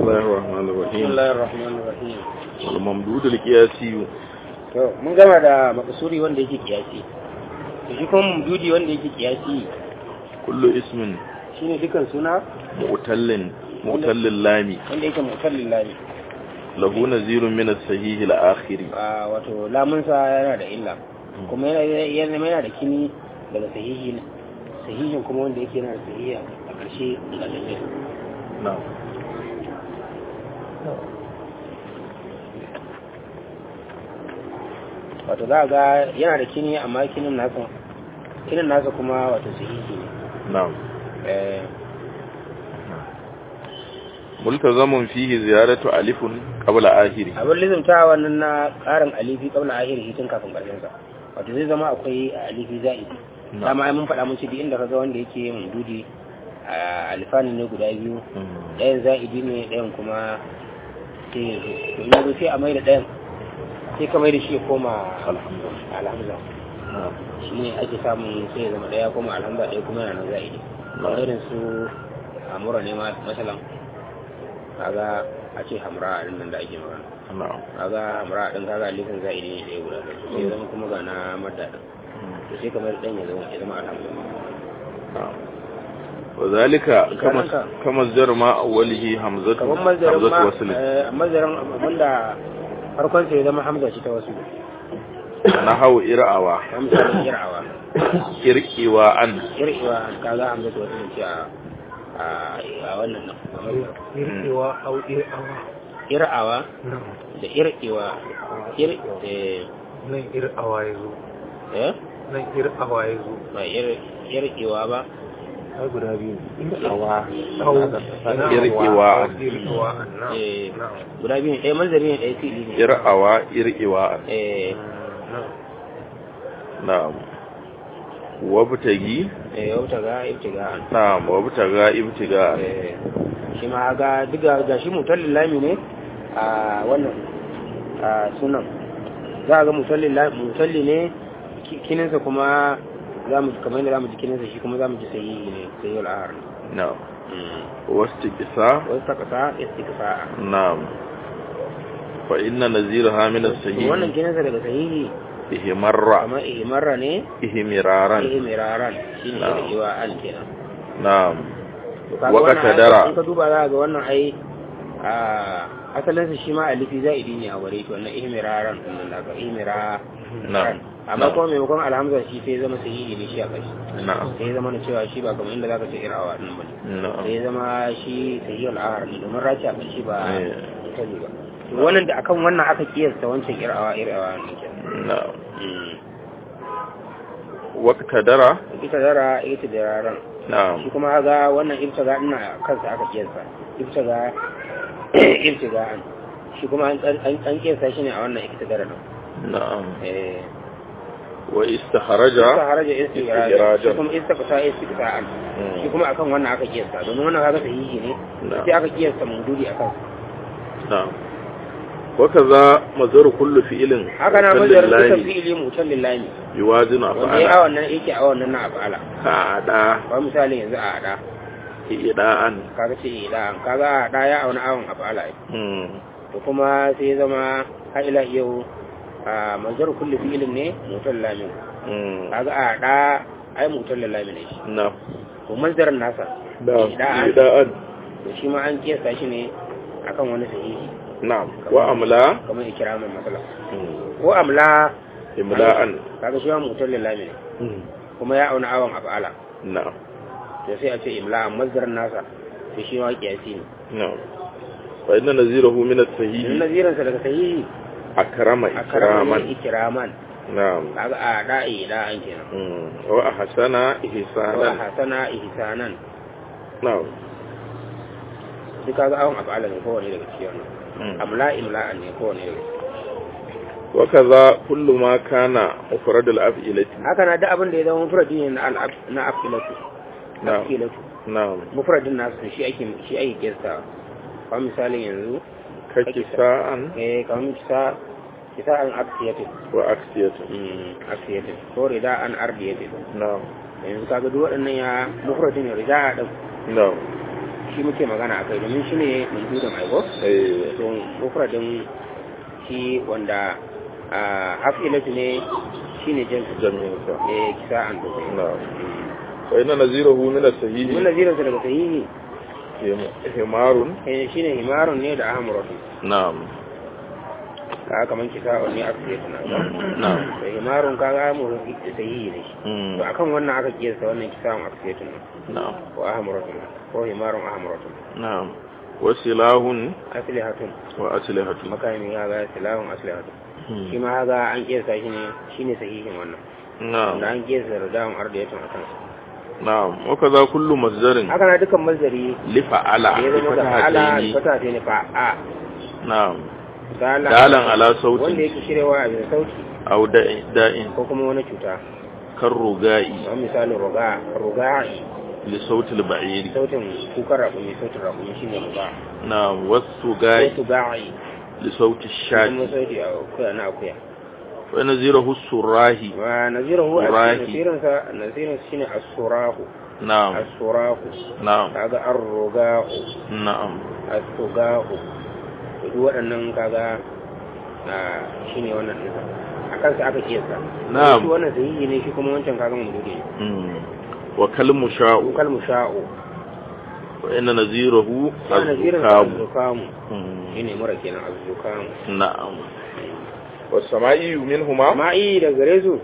الله الرحمن بسم الرحيم الله الرحمن الرحيم والممدود القياسي to mun gama da makasuri wanda yake kiyasi to shi kuma mududi wanda yake kiyasi كل اسم shine dukan suna مؤتل مؤتل اللام wanda yake mutallin lami له نذير من الصحيح الآخر a wato lamunsa yana da illa kuma yana yana yana da kini daga sahihi sahihin kuma wanda yake yana da sahihi a ƙarshe da lalle نعم wato za a ga yana da kini amma kinin nasa kinin nasa kuma wato sahihi ne نعم eh ملتزم فيه زيادة ألف قبل آخره abin lizimta wannan na ƙarin alifi kabla ahiri tun kafin ƙarshen sa wato zai zama akwai alifi za'i dama ai mun faɗa mun ce duk inda kaga wanda yake yin dudi a alifani ne guda biyu ɗayan za'idi ne ɗayan kuma sai ya zo to in ya zo sai a mai da ɗayan sai ka mai da shi ya koma alhamza نعم shi ne ake samun sai ya zama ɗaya koma alhamza ɗaya kuma yana nan za'idi kamar irin su hamura ne ma masalan kaga a ce hamra a nan da ake magana نعم kaga hamra din kaga alifin za'idi ne ɗaya guda ɗaya sai ya zama kuma ga na madda din to sai kamar ɗan ya zama ya zama alhamza نعم وذلك كما كذلك. كما الزر ما أوله همزة kamar mazarin همزة ma وصل eh, mazarin abinda farkon sai ya zama hamza ce ta wasu نحو إرعوى hamza ne kira'awa إرئواء kir'iwa kaga hamza ta wasu ce a a a wannan nan kamar irkewa au irawa kira'awa nan da ir'iwa ir eh nan irawa ya zo eh nan irawa ya zo ba ir ir'iwa ba ai guda biyu Awa. au irkewa irkewa nan eh nan guda biyu ne ɗaya manzari ne ɗaya fili ne إرعوى إرئواء eh nan نعم وابتغي eh yau ta ga ibtiga نعم وابتغى ابتغاء eh shi ma ga diga ga shi mutallin lami ne a wannan a sunan za a ga mutallin lami mutalli ne ki- kininsa kuma za mu kamar yadda za mu ji kininsa shi kuma za mu ji sayi ne sayi al'ahar نعم واستقصاء wasu ta kasa istikasa نعم فإن نزيرها من الصحيح wannan kininsa daga sahihi إهمر kamar ihmarra ne إهمرارا ihmiraran shi ne daga Na'am. iwa an kenan نعم To kaga Waka wannan ai- tadara. in ka duba za ga wannan ai a asalinsa shi ma alifi za'idi ne a ware to wannan ihmiraran din nan daga ihmira نعم amma kuma maimakon alhamza shi sai zama sahihi ne shi a kashi نعم sai zama na cewa shi ba kamar inda zaka ce irawa din bane نعم sai zama shi sahihi al-ahar ne domin raci a kashi ba Eh. ita ne ba to wannan da akan wannan aka kiyasta wancan irawa irawa ne kenan نعم Mm. واقتدر ita zara ita da raran نعم shi kuma haga wannan ibtiga ina kansa aka kiyasta ibtiga ibtiga an shi kuma an an an kiyasta shi ne a wannan ibtiga nan نعم eh واستخرج ta haraja istigraja Istigraja. shi kuma istiqsa istiqsa an shi kuma akan wannan aka kiyasta domin wannan kaga sahihi ne نعم sai aka kiyasta mududi akan نعم وكذا مزر كل فعل haka na متل majar duka لله fi'ili mutallin lami يوازن wanda ya أفعاله awon nan yake awon nan na afala كأداء ba misali yanzu a ada إداء kaga ce ida kaga a ada ya auna awon afala مم. to kuma sai ya zama har ila yau a manzar kulli fi'ilin ne mutal lamin مم. kaga a da ai mutal lamin ne shi نعم to manzarin nasa نعم إداء. إداء to shi ma an kiyasta shi ne akan wani sahihi نعم وأملا kamar ikiramin masala مم. ko amla إملاء kaga shi ma mutal lamin ne مم. kuma ya auna awon af'ala نعم to sai a ce imla manzarin nasa to shi ma kiyasi ne نعم فإن نزيره من in الصحيح nazirinsa daga sahihi أكرم a karaman إكراما ikiraman نعم kaga a da'i da'an kenan مم. وأحسن wa إحسانا hasana ihsanan نعم duk kaga awon af'ala ne kowane daga cikin wannan مم. amla imla'an ne kowane daga cikin وكذا كل ما كان مفرد الأفعلة haka na da abin da ya zama mufradi ne na al'ab na afilatu نعم afilatu نعم mufradin nasu shi ake shi ake kiyasta kamar misalin yanzu ككساء eh kamar kisa kisa an aksiyatu وأكسية mm aksiyatu ko rida an ardiyatu نعم yanzu kaga duk waɗannan ya mufradin ne rida din نعم shi shi muke magana akai domin shi ne mandudan aiko eh to mufradin shi wanda a afilatu ne shine jinsu jami'in sa eh kisa'an da na'am wa inna nazirahu min as-sahihi mun nazirin sa daga sahihi him- himarun eh shine himarun ne da ahmuratu na'am ka kaman kisa'un ne afilatu na na'am da himarun kaga mu sahihi ne shi Mm. to akan wannan aka kiyasta wannan kisa'un afilatu ne na'am ko ahmuratu ko himarun ahmuratu na'am wa silahun aslihatun wa aslihatun makami ya ga silahun aslihatun Hmm. shi ma haga an kiyasta shi ne shine sahihin wannan na'am da an kiyasta da dawon ardiyatun akan sa na'am wa kaza kullu masdarin haka na dukan mazari li fa'ala da ya bi zama da ala fatahataini fata ta ne fa a na'am dalan dalan ala wanda sautin yake shirewa a bisa sauti aw da'in da'in ko kuma wani cuta kan ruga'i kamar misalin ruga ruga'i li sautil ba'iri sautin kukar raƙumi sautin raƙumi shine ruga na'am wasu ko ga'i tuga'i li sauti kuma shati sauti a akuya na akuya wa nazirahu surahi wa nazirahu a Surahi. cikin nasirinsa nasirin shine as-surahu na'am as-surahu na'am kaga ar-ruga'u na'am as-suga'u duk waɗannan kaga a shine wannan ɗinsa a kansa aka kiyasta Na'am. shi wannan sahihi ne shi kuma wancan kaga mamdude ne Mm. wa kalmu sha'u kal musha'u wa inna nazirahu ya nazirin az-zukamu az-zukamu Mm. shine mura kenan az-zukamu na'am wa sama'i minhuma amma i da gare su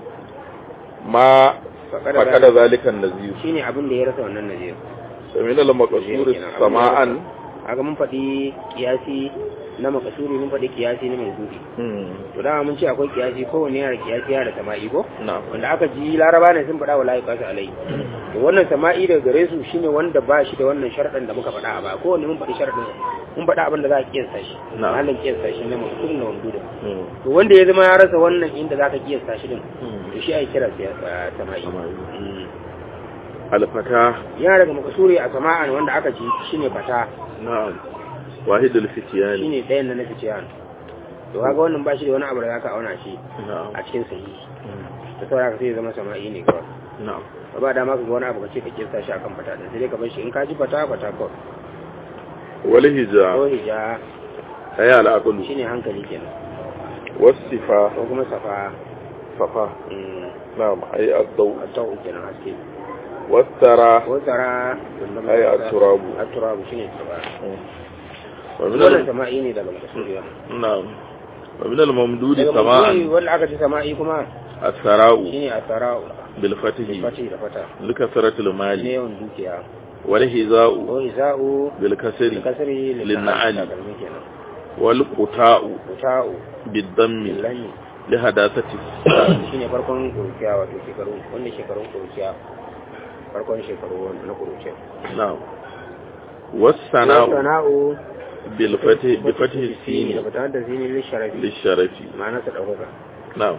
ma faƙada faqada zalika an-nazir shine abin da ya rasa wannan nazir min al-maqsur sama'an kaga mun faɗi kiyasi na makasuri mun faɗi kiyasi na mamdude Mm. to dama mun ce akwai kiyasi kowanne yana da kiyasi yana da sama'i ko na'am wanda aka ji laraba ne sun faɗa wa layi kasu alai to wannan sama'i daga gare su shine wanda ba shi da wannan sharɗin da muka faɗa a baya kowanne mun faɗi sharɗin mun faɗa abin da za a kiyasta shi Na'am. halin kiyasta shi na makasuri na mamdude Mm. to wanda ya zama ya rasa wannan inda za ka kiyasta shi din Mm. to shi ai kira siya- sama'i Sama'i. Mm. al-fata yana daga makasuri a sama'an wanda aka ji shine fata na'am wahidul fityani shine ɗayan na na ficiyan to kaga wannan ba shi da wani abu da zaka auna shi na'am a cikin sahihi Mm. ta saboda ka sai ya zama sama'i ne kawai na'am ba ba dama ka ga wani abu ka ce ka kirsa shi akan fata din sai dai ka bar shi in ka ji fata fata kawai wal hija ko hija ay al-aqlu shine hankali kenan was-sifa ko kuma safa safa mm, na'am ay ad-daw a tau kenan haske was-tara ko tsara Ai, at-turabu. at-turabu shine tsara wa min wannan al- sama'i ne daga makasuri wannan na'am wa min al-mamdudi daga sama'an makasuri wanda aka ci sama'i kuma as-sara'u shine at-tara'u bil fatihi fati da fata likasratil ne mali yawan dukiya wal hiza'u ko iza'u bil kasri kasari Linna'ali. takalmi kenan wal quta'u uta'u bid dammi lillani li hadasati shine farkon kuruciya wato shekaru wanda shekarun kuruciya farkon shekaru wanda na kuruciya na'am was sana'u sana'u bil fatihi bi fatihi sini da fitar da zini lisharafi lisharafi ma'ana sa ɗaukaka na'am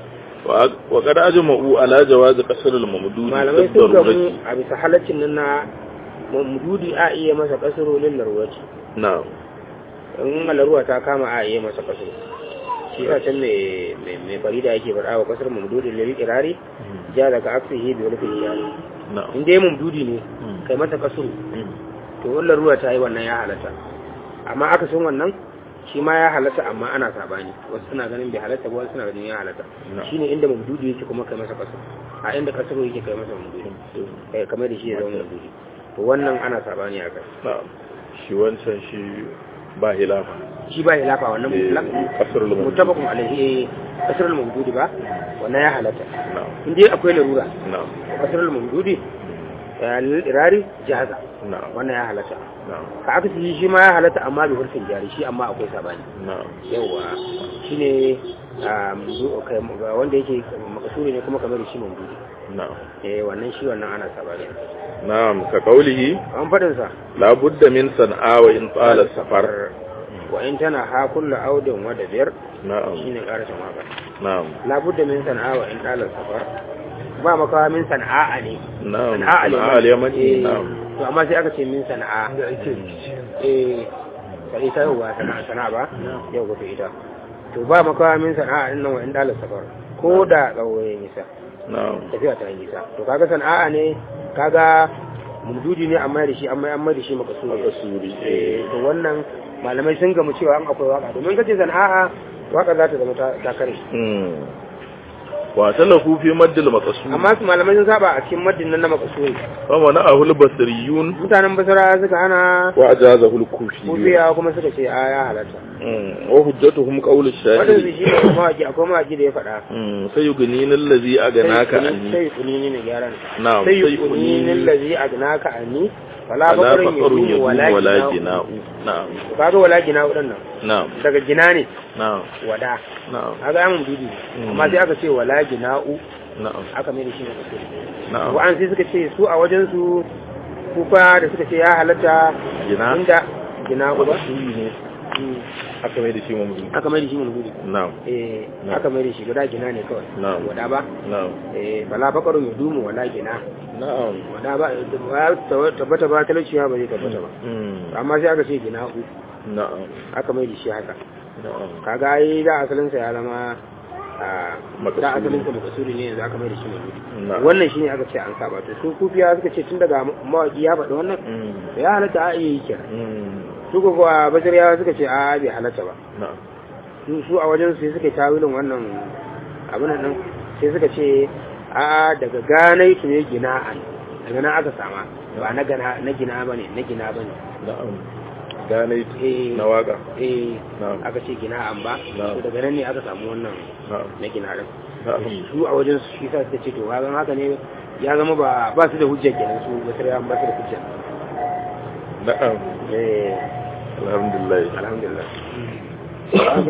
wa wa qad ajma'u ala jawaz qasr al-mamdud malamai sun gamu a bisa halaccin nan na mamdudi a iya masa kasaro lil larwati na'am in malaruwa ta kama a iya masa kasaro shi sa can mai mai- mai farida yake faɗa wa kasar mamdudi lil irari ja daga aksihi bi wani fiyari na'am in dai mamdudi ne kai masa kasaro to wannan ruwa ta yi wannan ya halatta amma aka sun wannan shi ma ya halatta amma ana sabani wasu suna ganin bai halatta ba wasu suna ganin ya halatta No. shine inda mamdudu yake kuma kai masa kaso a inda kasaro yake kai masa mamdudu kai kamar da shi ya zama mamdudu to wannan ana sabani a kai na'am shi wancan shi ba hilafa shi ba hilafa wannan Eh, mutlaq kasrul mamdud. mutabaqun alaihi kasrul mamdudi ba wannan ya halatta na'am in dai akwai larura na'am kasrul mamdudi ya lil irari jaza na'am wannan ya halatta na'am ka aka shi ma ya halatta amma bi hurfin jari shi amma akwai sabani na'am yawa shine a mamdu kai ga wanda yake makasuri ne kuma kamar shi mamdu na'am eh wannan shi wannan ana sabani na'am ka qawlihi an fadin sa la budda min san'a wa in tala safar wa in tana ha kullu audin wa dabir na'am shine karshen waka na'am la budda min san'a wa in tala safar ba makawa min sana'a ne na'am sana'a sana'a al-yaman al-yamani Eh, na'am to amma sai aka ce min sana'a da ake rikici eh sai ita yawa sana'a sana'a ba yau ga ita to ba makawa min sana'a din nan wa in tala safar ko da tsawo ya nisa na'am tafiya ta yi nisa to kaga sana'a ne kaga mumdudi ne amma da shi amma amma da shi makasuri makasuri eh eh to wannan malamai sun gamu cewa an akwai waka domin kace sana'a waka za ta zama ta ta kare mm wa talahu fi maddil maqsud amma su malamai sun saba a cikin maddin nan na makasuri fa mana ahul basriyun mutanen basara suka hana wa ajazahu al-kufi kufiya kuma suka ce a ya halatta mm wa hujjatuhum qawl wadansu ash-shahid shi ne mawaki akwai mawaki da ya faɗa mm sayughnina allazi aganaka anni sai kunini ne gyaran na'am sai kunini sayughnina allazi agnaka anni wala ala bakarun faqarun yudu yadu wala wala gina'u jina'u na'am kaga wala gina'u din nan na'am daga gina ne na'am wada na'am kaga yamun bibi Mm. amma sai aka ce wala gina'u na'am aka mai da shi ne kusuri na'am wa'an sai suka ce su a wajen su kufa da suka ce ya halatta Gina? inda gina'u ba Makasuri ne Mm. aka mai da shi mamdu aka mai da shi mulhudi na'am eh Na'am. aka mai da shi guda gina ne kawai Na'am. wada ba na'am eh bala bakarun yudumu wala gina na'am wada ba ba tabbata ba talauciya ba zai tabbata ba mm amma sai aka ce gina'u na'am aka mai da shi haka na'am kaga ai da asalinsa ya zama a Makasuri. da asalinsa makasuri ne yanzu aka mai da shi mulhudi na'am wannan shine aka ce an saba to su kufiya suka ce tun daga mawaki ya faɗi wannan mm to ya halatta a iya yi kenan mm su ko kuwa basiriyawa suka ce a bai halatta ba na'am su su a wajen su sai suka yi tawilin wannan abin nan sai suka ce a daga ganai su ne gina'an daga nan aka sama ba na gana na gina bane na gina bane na'am gane eh na waka eh na'am aka ce gina'an ba Na'am. to daga nan ne aka samu wannan na'am na gina din na'am su a wajen su shi sa suka ce to hagan haka ne ya zama ba ba su da hujja kenan su basiriyawa ba su da hujja na'am eh alhamdulillah alhamdulillah